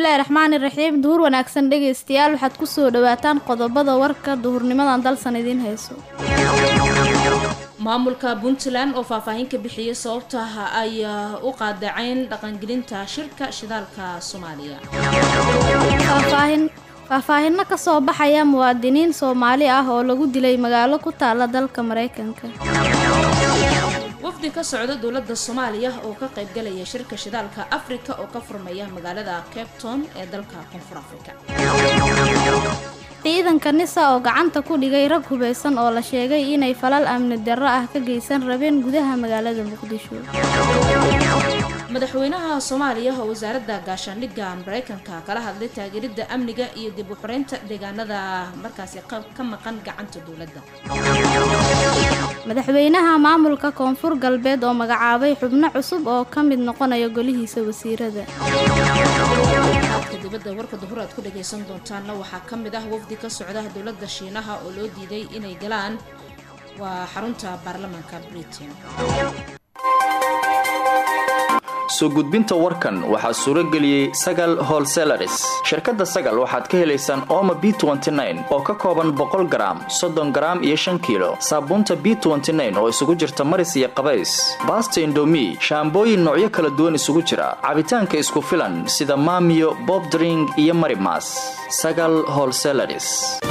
bismillaahi raxmaani raxiim duhur wanaagsan dhegaystayaal waxaad ku soo dhowaataan qodobada warka duhurnimadan dalsan idiin hayso maamulka puntland oo faahfaahin ka bixiyay sababta ay u qaadaceyn dhaqangelinta shirka shidaalka soomaaliya faahfaahin faahfaahinno ka soo baxaya muwaadiniin soomaali ah oo lagu dilay magaalo ku taala dalka maraykanka wafdi ka socda dowladda soomaaliya oo ka qaybgalaya shirka shidaalka afrika oo ka furmaya magaalada cape town ee dalka koonfur afrika ciidanka nisa oo gacanta ku dhigay rag hubaysan oo la sheegay inay falal amni darro ah ka geysan rabeen gudaha magaalada muqdisho madaxweynaha soomaaliya oo wasaaradda gaashaandhigga maraykanka kala hadlay taageeridda amniga iyo dib u xoreynta deegaanada markaasi ka maqan gacanta dowladda madaxweynaha maamulka koonfur galbeed oo magacaabay xubno cusub oo ka mid noqonaya golihiisa wasiirada aadka dibadda warka duhur aad ku dhagaysan doontaanna waxaa ka mid ah wafdi ka socda dowladda shiinaha oo loo diiday inay galaan waa xarunta baarlamaanka britain soo gudbinta warkan waxaa suuro geliyey sagal holselaris shirkadda sagal waxaad ka helaysaan ooma b oo ka kooban boqol garaam soddon garaam iyo shan kiilo saabuunta b oo isugu jirta maris iyo qabays baasta indomi shaambooyin noocyo kala duwan isugu jira cabitaanka isku filan sida maamiyo bobdring iyo marimas sagal holselaris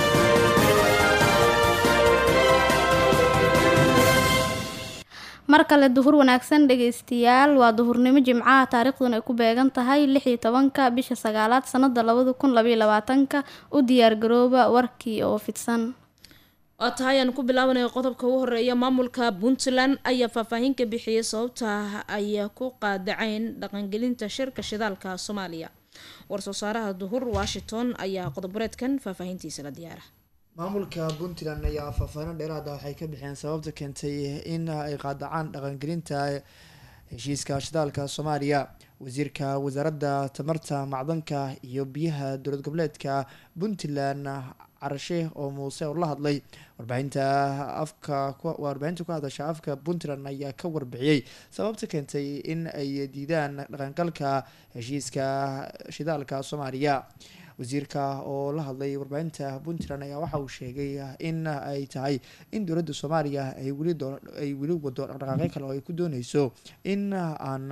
mar kale duhur wanaagsan dhegaystayaal waa duhurnimo jimcaha taariikhduna ay ku beegan tahay lix iyo tobanka bisha sagaalaad sanada labada kun labaiyo labaatanka u diyaargarooba warkii oo fidsan waa tahay aan ku bilaabanayo qodobka ugu horeeya maamulka puntland ayaa faahfaahin ka bixiyay sababta ay ku qaadaceyn dhaqangelinta shirka shidaalka soomaaliya war-soo saaraha duhur washington ayaa qodoboreedkan faahfaahintiisa la diyaara maamulka puntland ayaa faahfaahin dheeraada waxay ka bixiyeen sababta keentay in ay qaadacaan dhaqangelinta heshiiska shidaalka soomaaliya wasiirka wasaaradda tamarta macdanka iyo biyaha dowlad goboleedka puntland carashe oo muuse oo la hadlay warbaahinta afka warbaahinta ku hadasha afka puntland ayaa ka warbixiyey sababta keentay in ay diidaan dhaqangalka heshiiska shidaalka soomaaliya wasiirka oo la hadlay warbaahinta puntland ayaa waxa uu sheegay in ay tahay in dowladda soomaaliya ay weli ay weli wado dhaqdhaqaaqyo kale oo ay ku dooneyso in aan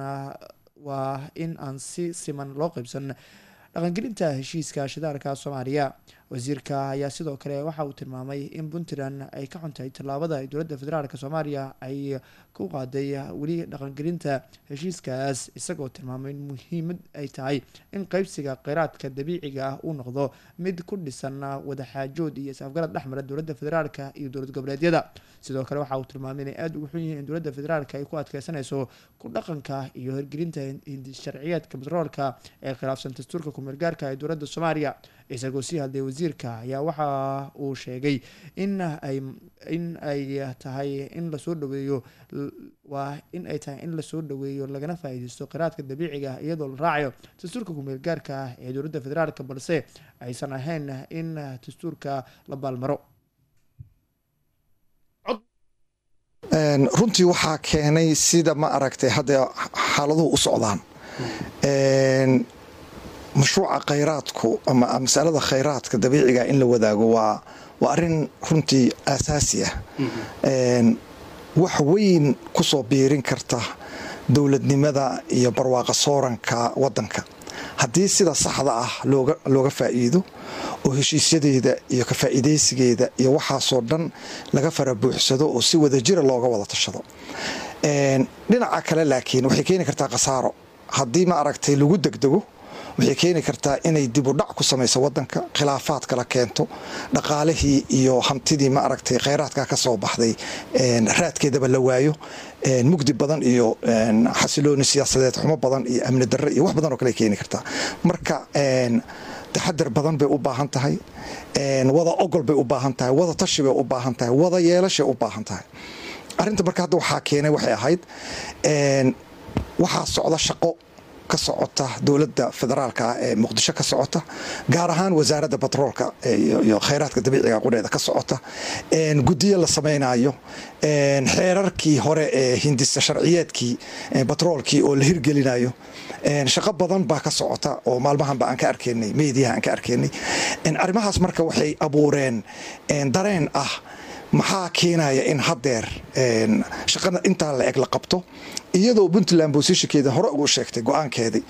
waa in aan si siman loo qeybsan dhaqangelinta heshiiska shidaalka soomaaliya wasiirka ayaa sidoo kale waxa uu tilmaamay in puntland ay ka xuntahay tallaabada ay dowladda federaalk soomaaliya ay ku qaaday weli dhaqangelinta heshiiskaas isagoo tilmaamay in muhiimad ay tahay in qeybsiga kheyraadka dabiiciga ah uu noqdo mid ku dhisan wadaxaajood iyo is-afgarad dhexmara dowladda federaalk iyo dowlad goboleedyada sidoo kale waxa uu tilmaamay inay aada ugu xun yihiin in dowladda federaalk ay ku adkeysanayso ku dhaqanka iyo hirgelinta sharciyeedka batroolka ee khilaafsan dastuurka kumeelgaarka ee dowladda soomaaliya isagoo sii hadlay wasiirka ayaa waxa uu sheegay in ay in ay tahay in lasoo dhaweeyo waa in ay tahay in lasoo dhaweeyo lagana faa-iideysto kheyraadka dabiiciga ah iyadoo la raacayo dastuurka kumeel gaarka ah ee dowladda federaalk balse aysan ahayn in dastuurka la baalmaro runtii waxaa keenay sida ma aragtay hadda xaaladuhu u socdaan mashruuca khayraadku ama masalada khayraadka dabiiciga in la wadaago waa waa arrin runtii aasaasi ah wax weyn kusoo biirin karta dowladnimada iyo barwaaqa sooranka wadanka haddii sida saxda ah looga looga faa'iido oo heshiisyadeeda iyo ka faa'iidaysigeeda iyo waxaasoo dhan laga fara buuxsado oo si wadajira looga wada tashado dhinaca kale laakiin waxay keeni kartaa khasaaro haddii ma aragtay lagu degdego waxay keeni kartaa inay dib u dhac ku samayso wadanka khilaafaad kala keento dhaqaalihii iyo hantidii ma aragtay kheyraadka ka soo baxday raadkeedaba la waayo mugdi badan iyo xasilooni siyaasadeed xumo badan iyo amni darre iyo wax badan oo kale keeni kartaa marka taxadar badan bay u baahan tahay wada ogol bay u baahan tahay wada tashi bay u baahan tahay wada yeelashay u baahan tahay arinta marka hadda waxaa keenay waxay ahayd waxaa socda shaqo ka socota dowladda federaalka ee muqdisho ka socota gaar ahaan wasaaradda batroolka iyo khayraadka dabiiciga qudheeda ka socota guddiyo la samaynayo xeerarkii hore ee hindisa sharciyeedkii batroolkii oo la hirgelinayo shaqo badan baa ka socota oo maalmahanba aan ka arkaynay meediyaha aan ka arkaynay arrimahaas marka waxay abuureen dareen ah maxaa keenaya in haddeer shaqada intaa la eg la qabto iyadoo puntland boosishankeeda hore ugu sheegtay go-aankeedii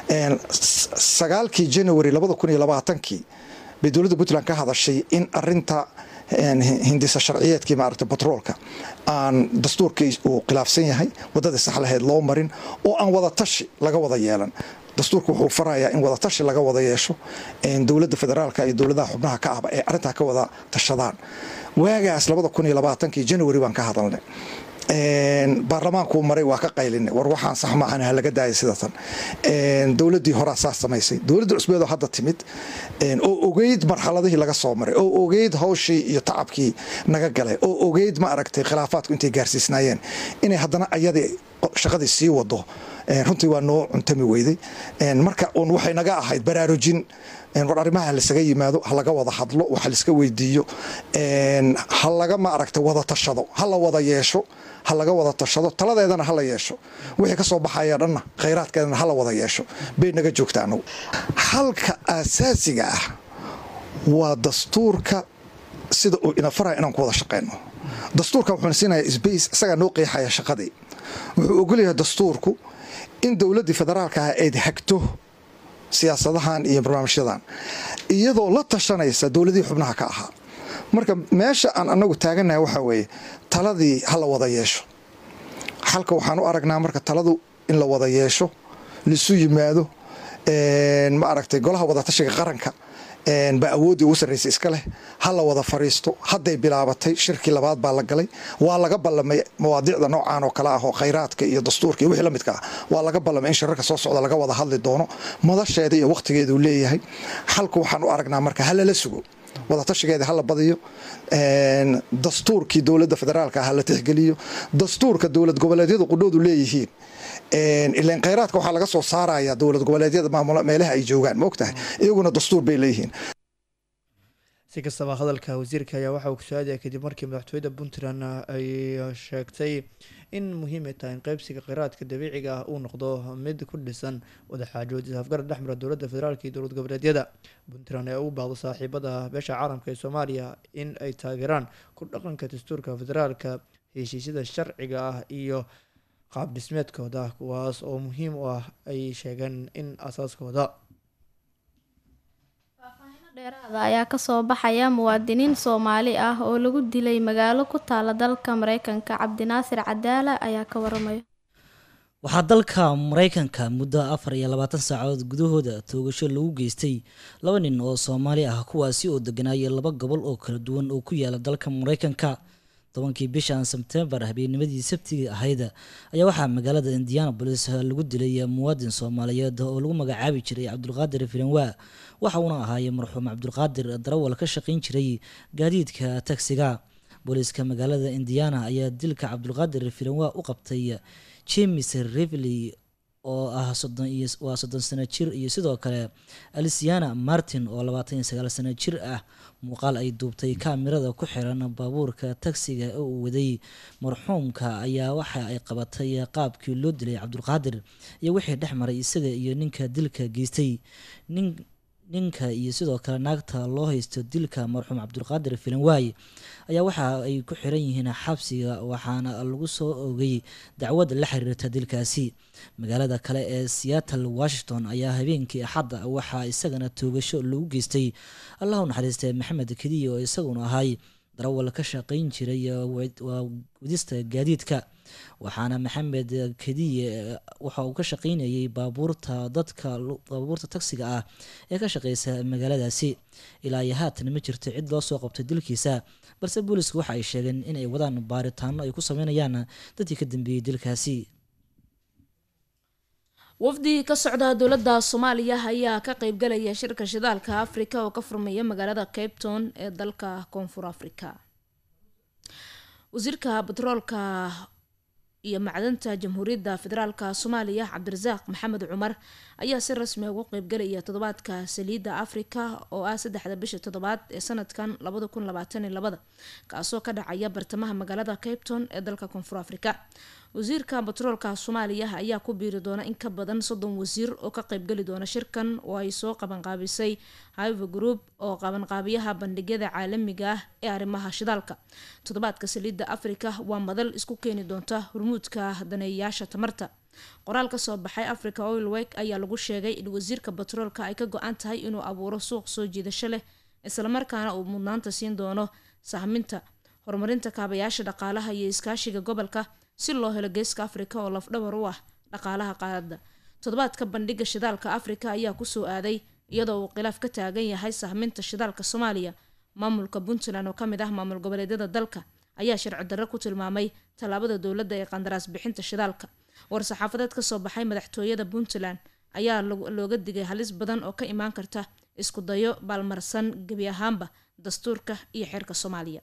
sagaalkii january labada kun iyo labaatankii bay dowladda puntland ka hadashay in arinta hindisa sharciyeedkii maaragta batroolka aan dastuurkii uu khilaafsan yahay waddadii sax lahayd loo marin oo aan wada tashi laga wada yeelan dastuurka wuxuu farayaa in wada tashi laga wada yeesho dowladda federaalka iyo dowladaha xubnaha ka ahba ee arrintaa ka wada tashadaan waagaas labada kun iyo labaatankii january baan ka hadalnay baarlamaankuu maray waa ka qaylinay war waxaan sax maahan ha laga daaya sidatan dowladdii horaa saas samaysay dowladda cusbeedoo hadda timid oo ogeyd marxaladihii laga soo maray oo ogeyd hawshii iyo tacabkii naga galay oo ogeyd ma aragtay khilaafaadku intay gaarsiisnaayeen inay haddana ayadii shaqadii sii wado runtii waa noo cuntami weyday marka un waxay naga ahayd baraarujin war arrimaha lasaga yimaado ha laga wada hadlo waxa laiska weydiiyo ha laga ma aragta wada tashado ha la wada yeesho ha laga wada tashado taladeedana ha la yeesho wixii ka soo baxaya dhanna khayraadkeedana ha la wada yeesho bay naga joogta anagu halka asaasiga ah waa dastuurka sida uu ina faraya inaan ku wada shaqeyno dastuurka wuxuuna siinaya sbace isagaa noo qeexaya shaqadii wuxuu ogolyahay dastuurku in dowladdii federaalka ah ayd hagto siyaasadahan iyo barnaamijyadan iyadoo la tashanaysa dowladihii xubnaha ka ahaa marka meesha aan anagu taaganahay waxaa weeye taladii ha la wada yeesho xalka waxaan u aragnaa marka taladu in la wada yeesho laisu yimaado ma aragtay golaha wadatashiga qaranka baa awooddii ugu sarraysay iska leh ha la wada fariisto hadday bilaabatay shirkii labaad baa la galay waa laga ballamay mawaadiicda noocaan oo kale ah oo khayraadka iyo dastuurka iyo wixii la midka ah waa laga ballamay in shirarka soo socda laga wada hadli doono madasheeda iyo wakhtigeeduu leeyahay xalku waxaan u aragnaa marka ha lala sugo wadatashigeeda hala badiyo dastuurkii dowladda federaalka ha la tixgeliyo dastuurka dowlad goboleedyadu qudhoodu leeyihiin ilan khayraadka waxaa laga soo saaraya dowlad goboleedyada maamul meelaha ay joogaan maogtahay iyaguna dastuur bay leeyihiin si kastaba hadalka wasiirka ayaa waxa uu kusaadaya kadib markii madaxtooyada puntland ay sheegtay in muhiim ay tahay in qeybsiga kheyraadka dabiiciga ah uu noqdo mid ku dhisan wadaxaajood isafgarad dhexmara dowladda federaalk iyo dowlad goboleedyada puntland ee ugu baahdo saaxiibada beesha caalamka ee soomaaliya in ay taageeraan ku dhaqanka dastuurka federaalka heshiisyada sharciga ah iyo qaab dhismeedkooda kuwaas oo muhiim u ah ay sheegeen in asaaskooda dheeraada ayaa kasoo baxaya muwaadiniin soomaali ah oo lagu dilay magaalo ku taala dalka mareykanka cabdinaasir cadaala ayaa ka waramaya waxaa dalka mareykanka muddo afar iyo labaatan saacadood gudahooda toogasho lagu geystay laba nin oo soomaali ah kuwaasi oo deganaaya laba gobol oo kala duwan oo ku yaala dalka mareykanka tobankii bishan sebtembar habeennimadii sabtigii ahayd ayaa waxaa magaalada indianabolis lagu dilay muwaadin soomaaliyeed oo lagu magacaabi jiray cabdulqaadir filanwa waxa uuna ahaayey marxuum cabdulqaadir darawal ka shaqayn jiray gaadiidka tagsiga booliiska magaalada indiana ayaa dilka cabdulqaadir filanwa u qabtay james rivley oo ah waa soddon sano jir iyo sidoo kale alisiana martin oo labaatan iyo sagaal sano jir ah muuqaal ay duubtay kaamirada ku xiran baabuurka tagsiga oo uu waday marxuumka ayaa waxa ay qabatay qaabkii loo dilay cabdulqaadir iyo wixii dhex maray isaga iyo ninka dilka geystay nin ninka iyo sidoo kale naagta loo haysto dilka marxuum cabdulqaadir filanwaay ayaa waxa ay ku xiran yihiin xabsiga waxaana lagu soo ogay dacwad la xiriirta dilkaasi magaalada kale ee seattle washington ayaa habeenkii axadda waxaa isagana toogasho lagu geystay allah u naxariistay maxamed kediye oo isaguna ahay darawal ka shaqayn jiray waa wadista gaadiidka waxaana maxamed kediye waxa uu ka shaqaynayay baabuurta dadka baabuurta tagsiga ah ee ka shaqeysa magaaladaasi ilaa iyo haatan ma jirto cid loo soo qabtay dilkiisa balse booliisku waxa ay sheegeen inay wadaan baaritaano ay ku sameynayaan dadkii ka dambeeyey dilkaasi wafdi ka socda dowladda soomaaliya ayaa ka qeybgalaya shirka shidaalka afrika oo ka furmaya magaalada cape town ee dalka koonfur africa wasiirka batroolka iyo macdanta jamhuuriyadda federaalka soomaaliya cabdirasaaq maxamed cumar ayaa si rasmi ugu qeybgelaya toddobaadka saliidda afrika oo ah saddexda bisha toddobaad ee sanadkan labada kun labaatan iyo labada kaasoo ka dhacaya bartamaha magaalada capton ee dalka koonfur afrika wasiirka batroolka soomaaliya ayaa ku biiri doona in ka badan soddon wasiir oo ka qeybgeli doona shirkan oo ay soo qabanqaabisay hive group oo qabanqaabiyaha bandhigyada caalamiga ah ee arrimaha shidaalka toddobaadka saliidda afrika waa madal isku keeni doonta hormuudka daneeyayaasha tamarta qoraal ka soo baxay africa oil wek ayaa lagu sheegay in wasiirka batroolka ay ka go-an tahay inuu abuuro suuq soo jiidasho leh islamarkaana uu mudnaanta siin doono sahminta horumarinta kaabayaasha dhaqaalaha iyo iskaashiga gobolka si loo helo geeska afrika oo lafdhabar u ah dhaqaalaha qaaradda toddobaadka bandhiga shidaalka afrika ayaa kusoo aaday iyadoo uu khilaaf ka taagan yahay sahminta shidaalka soomaaliya maamulka puntland oo ka mid ah maamul goboleedyada dalka ayaa sharci darro ku tilmaamay tallaabada dowladda ee qandaraas bixinta shidaalka war-saxaafadeed ka soo baxay madaxtooyada puntland ayaa looga digay halis badan oo ka imaan karta isku dayo baalmarsan gebi ahaanba dastuurka iyo xeerka soomaaliya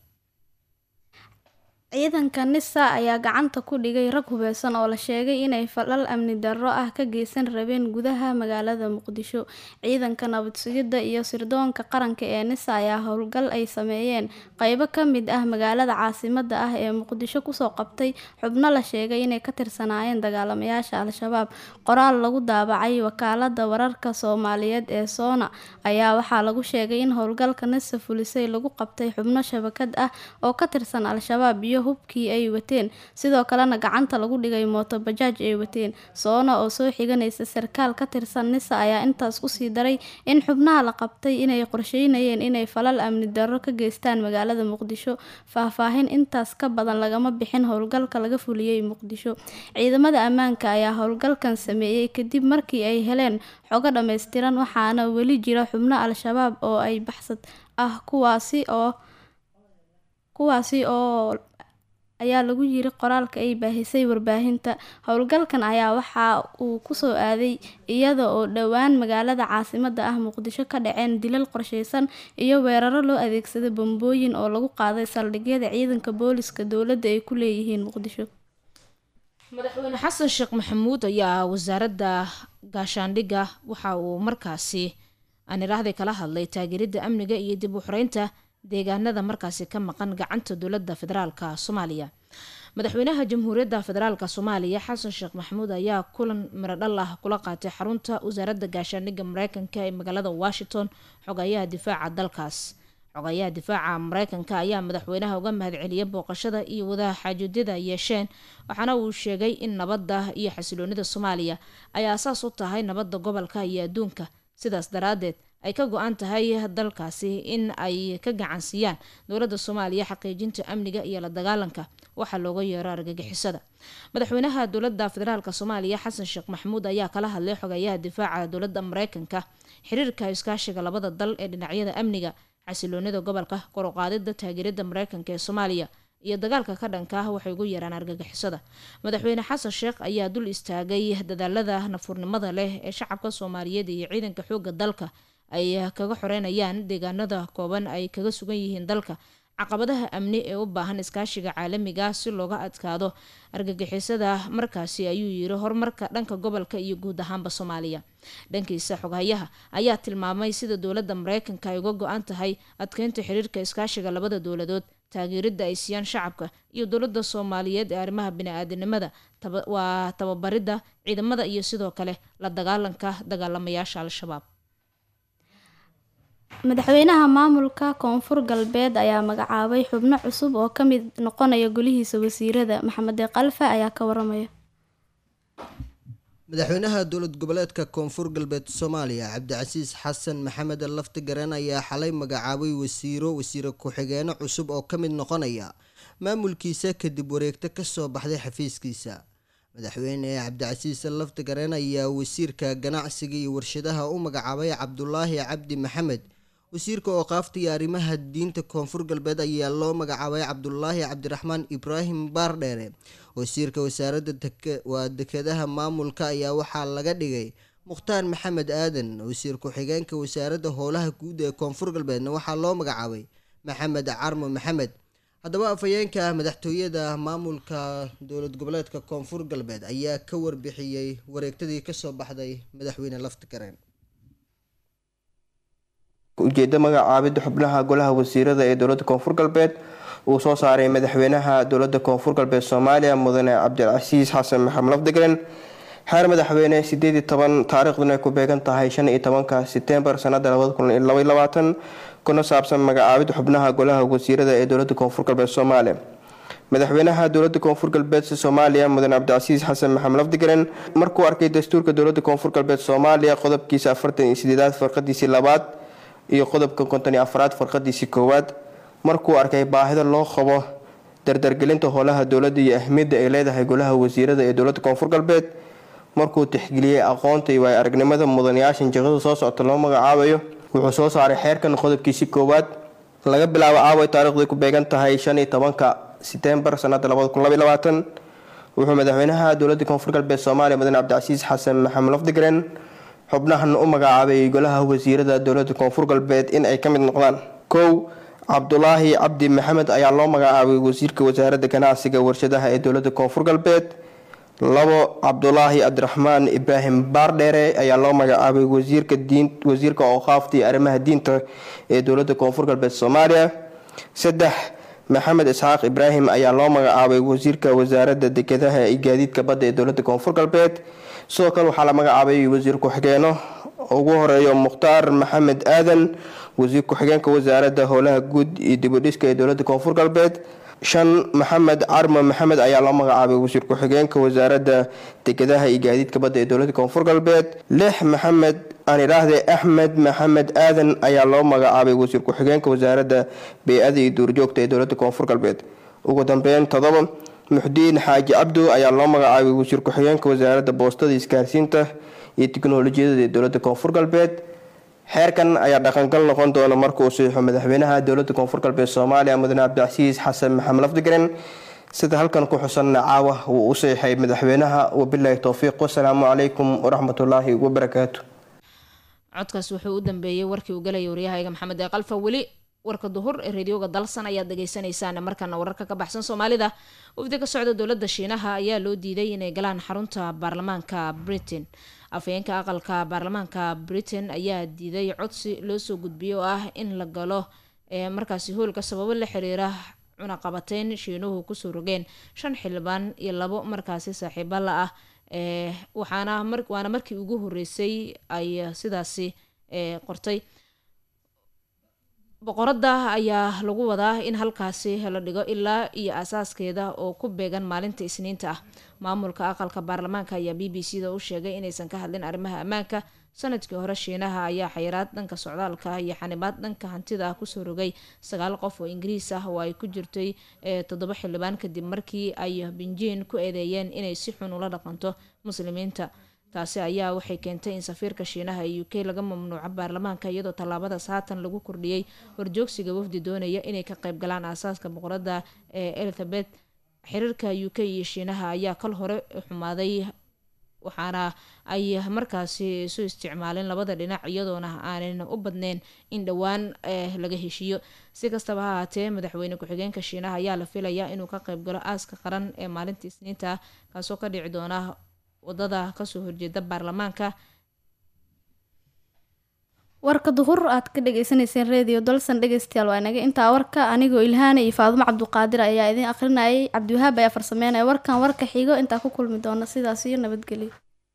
ciidanka nisa ayaa gacanta ku dhigay rag hubeysan oo la sheegay inay falal amni darro ah ka geysan rabeen gudaha magaalada muqdisho ciidanka nabad sugidda iyo sirdoonka qaranka ee nisa ayaa howlgal ay sameeyeen qeybo ka mid ah magaalada caasimada ah ee muqdisho kusoo qabtay xubno la sheegay inay ka tirsanaayeen dagaalamayaasha al-shabaab qoraal lagu daabacay wakaalada wararka soomaaliyeed ee soona ayaa waxaa lagu sheegay in howlgalka nisa fulisay lagu qabtay xubno shabakad ah oo ka tirsan al-shabaab iyo hubkii ay wateen sidoo kalena gacanta lagu dhigay mooto bajaaj ay wateen soona oo soo xiganaysa sarkaal ka tirsan nisa ayaa intaas kusii daray in xubnaha la qabtay inay qorsheynayeen inay falal amni darro ka geystaan magaalada muqdisho faahfaahin intaas ka badan lagama bixin howlgalka laga fuliyey muqdisho ciidamada ammaanka ayaa howlgalkan sameeyey kadib markii ay heleen xogo dhammaystiran waxaana weli jira xubno al-shabaab oo ay baxsad ah kuwaasi oo kuwaasi oo ayaa lagu yiri qoraalka ay baahisay warbaahinta howlgalkan ayaa waxa uu kusoo aaday iyada oo dhowaan magaalada caasimada ah muqdisho ka dhaceen dilal qorsheysan iyo weeraro loo adeegsada bambooyin oo lagu qaaday saldhigyada ciidanka booliska dowladda ay ku leeyihiin muqdisho madaxweyne xasan sheekh maxamuud ayaa wasaaradda gaashaandhigga waxa uu markaasi aan idhaahday kala hadlay taageeridda amniga iyo dib u xoreynta deegaanada markaasi ka maqan gacanta dowladda federaalka soomaaliya madaxweynaha jamhuuriyadda federaalka soomaaliya xasan sheekh maxamuud ayaa kulan mirodhal ah kula qaatay xarunta wasaaradda gaashaandhigga mareykanka ee magaalada washington xogayaha difaaca dalkaas xogayaha difaaca mareykanka ayaa madaxweynaha uga mahadceliyay booqashada iyo wadaha xaajuudyada yeesheen waxaana uu sheegay in nabadda iyo xasiloonida soomaaliya ay aasaas u tahay nabadda gobolka iyo adduunka sidaas daraadeed ay ka go-an tahay dalkaasi in ay ka gacansiiyaan dowladda soomaaliya xaqiijinta amniga iyo la dagaalanka waxaa looga yeero argagixisada madaxweynaha dowladda federaalk soomaaliya xasan sheekh maxamuud ayaa kala hadlay xogayaha difaaca dowladda mareykanka xiriirka iskaashiga labada dal ee dhinacyada amniga xasiloonida gobolka koruqaadida taageerada mareykanka ee soomaaliya iyo dagaalka ka dhanka ah waxay ugu yaraan argagixisada madaxweyne xasan sheekh ayaa dul istaagay dadaalada nafurnimada leh ee shacabka soomaaliyeed iyo ciidanka xooga dalka ay kaga xoreynayaan deegaanada kooban ay kaga sugan yihiin dalka caqabadaha amni ee u baahan iskaashiga caalamiga si looga adkaado argagixisada markaasi ayuu yiri horumarka dhanka gobolka iyo guud ahaanba soomaaliya dhankiisa xoghayaha ayaa tilmaamay sida dowladda mareykanka ay uga go-an tahay adkeynta xiriirka iskaashiga labada dowladood taageerida ay siiyaan shacabka iyo dowladda soomaaliyeed ee arrimaha bini-aadinimada waa tababaridda ciidamada iyo sidoo kale la dagaalanka dagaalamayaasha al-shabaab madaxweynaha maamulka koonfur galbeed ayaa magacaabay xubno cusub oo ka mid noqonaya golihiisa wasiirada maxamed kalfa ayaa ka waramaya madaxweynaha dowlad goboleedka koonfur galbeed soomaaliya cabdicasiis xasan maxamed lafti gareen ayaa xalay magacaabay wasiiro wasiire ku-xigeeno cusub oo ka mid noqonaya maamulkiisa kadib wareegto kasoo baxday xafiiskiisa madaxweyne cabdicasiis lafti gareen ayaa wasiirka ganacsiga iyo warshadaha u magacaabay cabdulaahi cabdi maxamed wasiirka ooqaafta iyo arrimaha diinta koonfur galbeed ayaa loo magacaabay cabdulaahi cabdiraxmaan ibraahim baardheere wasiirka wasaaradda waa dekedaha maamulka ayaa waxaa laga dhigay mukhtaar maxamed aadan wasiir ku-xigeenka wasaaradda howlaha guud ee koonfur galbeedna waxaa loo magacaabay maxamed carmo maxamed haddaba afhayeenka madaxtooyada maamulka dowlad goboleedka koonfur galbeed ayaa ka warbixiyey wareegtadii kasoo baxday madaxweyne laftigareen ujeeda magacaabida xubnaha golaha wasiirada ee dowlada koonfur galbeed uu soo saaray madaxweynaha dowlada koonfur galbeed soomaaliya mudane cabdilcasiis xasan maxamed lafdigren xeer madaxweyne sideed iyo toban taariikhduna ay ku beegan tahay shan iyo tobanka setembar sanada labada kun iyo laba iyo labaatan kuna saabsan magacaabid xubnaha golaha wasiirada ee dowlada koonfur galbeed soomaaliya madaxweynaha dowlada koonfur galbeed soomaaliya mudane cabdicasiis xasan maxamed lafdigren markuu arkay dastuurka dowlada koonfur galbeed soomaaliya qodobkiisa afartan iyo sideedaad farqadiisii labaad iyo qodobka konton iyo afraad farqadiisii koowaad markuu arkay baahida loo qabo dardargelinta howlaha dowladda iyo ahmiyadda ay leedahay golaha wasiirada ee dowlada koonfur galbeed markuu tixgeliyey aqoonta iyo waay aragnimada mudanayaashan jaqada soo socota loo magacaabayo wuxuu soo saaray xeerkan qodobkiisii koowaad laga bilaabo caaway taariikhday ku beegan tahay shan iyo tobanka setembar sanada labada kun labaiy labaatan wuxuu madaxweynaha dowlada koonfur galbeed soomaaliya mudane cabdicasiis xasan maxamed lafdigren xubnahan u magacaabay golaha wasiirada dowlada koonfur galbeed in ay ka mid noqdaan kow cabdulaahi cabdi maxamed ayaa loo magacaabay wasiirka wasaaradda ganacsiga warshadaha ee dowlada koonfur galbeed labo cabdulaahi cabdiraxmaan ibraahim baardheere ayaa loo magacaabay wasiirka diin wasiirka ooqaafta iyo arrimaha diinta ee dowlada koonfur galbeed soomaaliya saddex maxamed isxaaq ibraahim ayaa loo magacaabay wasiirka wasaaradda dekedaha iyo gaadiidka badda ee dowlada koonfur galbeed sidoo kale waxaa la magacaabay wasiir ku-xigeenno ugu horeeyo mukhtaar maxamed aadan wasiir ku-xigeenka wasaaradda howlaha guud iyo dibudhiska ee dowlada koonfur galbeed shan maxamed carmo maxamed ayaa loo magacaabay wasiir ku-xigeenka wasaaradda dekedaha iyo gaadiidka badda ee dowlada koonfur galbeed lix maxamed aan idhaahde axmed maxamed aadan ayaa loo magacaabay wasiir ku-xigeenka wasaaradda bey-ada iyo duurjoogta ee dowlada koonfur galbeed ugu dambeyn todoba muxdiin xaaji cabdo ayaa loo magacaabay wasiir ku-xigeenka wasaaradda boostada isgaarsiinta iyo tiknolojiyada ee dowlada koonfur galbeed xeerkan ayaa dhaqangal noqon doona markuu saxiixo madaxweynaha dowlada koonfur galbeed soomaaliya mudane cabdicasiis xasan maxamed lafdigren sida halkan ku xusanna caawa wuu u saxiixay madaxweynaha wabilaahi towfiiq wasalaamu calaykum waraxmatullaahi wabarakaatu codkaas wuxuu u dambeeyey warkii uu galaya waryahayga maxamed ee qalfa weli warka duhur ee radioga dalsan ayaad dhageysaneysaan markana wararka ka baxsan soomaalida wafdi ka socda dowlada shiinaha ayaa loo diiday inay galaan xarunta baarlamaanka britain afhayeenka aqalka baarlamaanka britain ayaa diiday codsi loosoo gudbiyay oo ah in la galo ee markaasi hoolka sababo la xiriira cunaqabateyn shiinuhu kusoo rogeen shan xildhibaan iyo labo markaasi saaxiibo la ah ee waxaana waana markii ugu horeysay ay sidaasi qortay boqorada ayaa lagu wadaa in halkaasi la dhigo ilaa iyo asaaskeeda oo ku beegan maalinta isniinta ah maamulka aqalka baarlamaanka ayaa b b c da u sheegay inaysan ka hadlin arrimaha ammaanka sanadkii hore shiinaha ayaa xayiraad dhanka socdaalka iyo xanibaad dhanka hantida ah kusoo rogay sagaal qof oo ingiriis ah oo ay ku jirtay toddoba xildhibaan kadib markii ay binjiin ku eedeeyeen inay si xun ula dhaqanto muslimiinta taasi ayaa waxay keentay in safiirka shiinaha ee u k laga mamnuuco baarlamaanka iyadoo tallaabadaas haatan lagu kordhiyey horjoogsiga wafdi doonaya inay ka qayb galaan aasaaska boqorada ee elizabeth xiriirka u k iyo shiinaha ayaa kal hore xumaaday waxaana ay markaasi isu isticmaaleen labada dhinac iyadoona aanan u badneyn in dhowaan laga heshiiyo si kastaba ha haatee madaxweyne ku-xigeenka shiinaha ayaa la filayaa inuu ka qayb galo aaska qaran ee maalinta isniinta kaasoo ka dhici doona wadada kasoo horjeeda baarlamaanka warka duhur aad ka dhageysaneyseen radio dalsan dhegeystayaal waa inaga intaa warka anigoo ilhaana iyo faadumo cabduqaadir ayaa idin akhrinayay cabdiwahaab ayaa farsameynaya warkan warka xigo intaa ku kulmi doona sidaas iyo nabadgelyo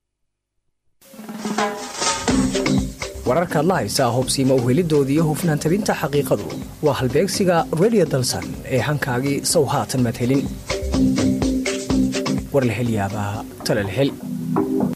wararkaad la haysaa hobsiima uhelidooda iyo hufnaan tabinta xaqiiqadu waa halbeegsiga radio dalsan ee hankaagii sow haatan madhelin war la hel yaabaa tala la hel